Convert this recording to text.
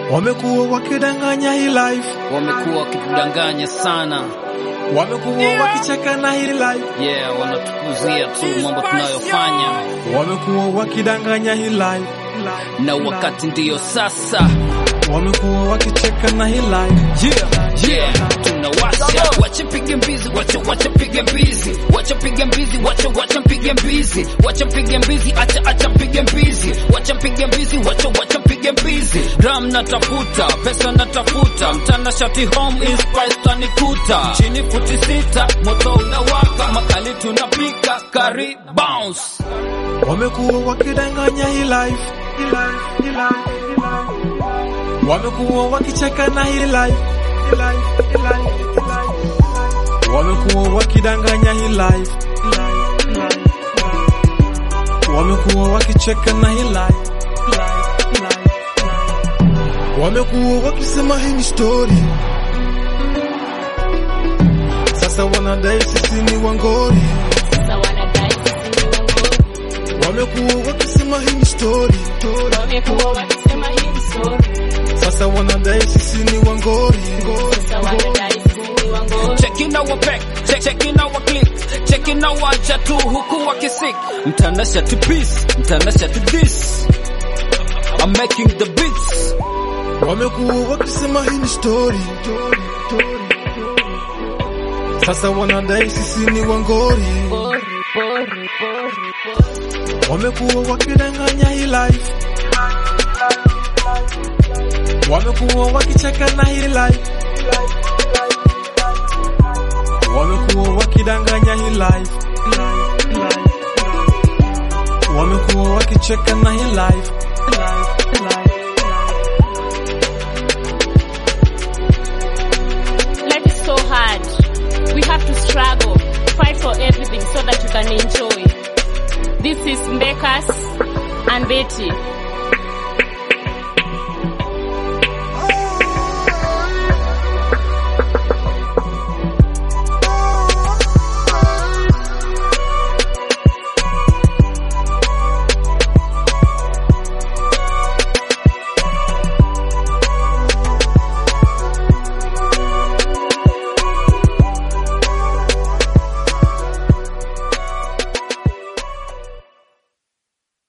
Wamekuwa wakidanganya hii life, wamekuwa wakitudanganya sana wamekuwa wakicheka na hii life, yeah, wanatukuzia tu mambo tunayofanya, wamekuwa wakidanganya hii life, na wakati ndiyo sasa wamekuwa wakicheka na hii life. yeah, yeah, tunawasha wacha pige mbizi wacha wacha pige mbizi wacha pige mbizi wacha wacha pige mbizi wacha pige mbizi acha acha pige mbizi wacha pige mbizi wacha wacha pige mbizi gram natafuta pesa natafuta mtana shati home inspired tanikuta chini futi sita moto unawaka makali tunapika kari bounce Wamekuwa wakidanganya hii life, hii life, hii life, hii life. wamekuwa wakicheka na hii life, hii life, hii life, hii life. wamekuwa wakidanganya hii life, hii life, hii life, hii life. wamekuwa wakicheka na hii life, hii life, hii life, hii life. wamekuwa wakisema hii ni story, sasa wanadai sisi ni wangori. Sasa wanadai sisi ni wangori. Wamekuwa wakisema hii ni story, story. Wamekuwa wakisema hii ni story. Sasa wanadai sisi ni wangori. Sasa wanadai sisi ni wangori. checking our back check checking our click checking our chatu huku wakisik mtanasha to peace mtanasha to this I'm making the beats Wamekuwa wakisema hii ni story, story, story. Sasa wanadai sisi ni wangori. Pori, pori, pori, pori. Wamekuwa wakidanganya hii life, wamekuwa wakicheka na hii life, wamekuwa wakidanganya hii life, wamekuwa wakicheka na hii life. Life is so hard. We have to struggle, fight for everything so that you can enjoy. This is Mbekas and Betty.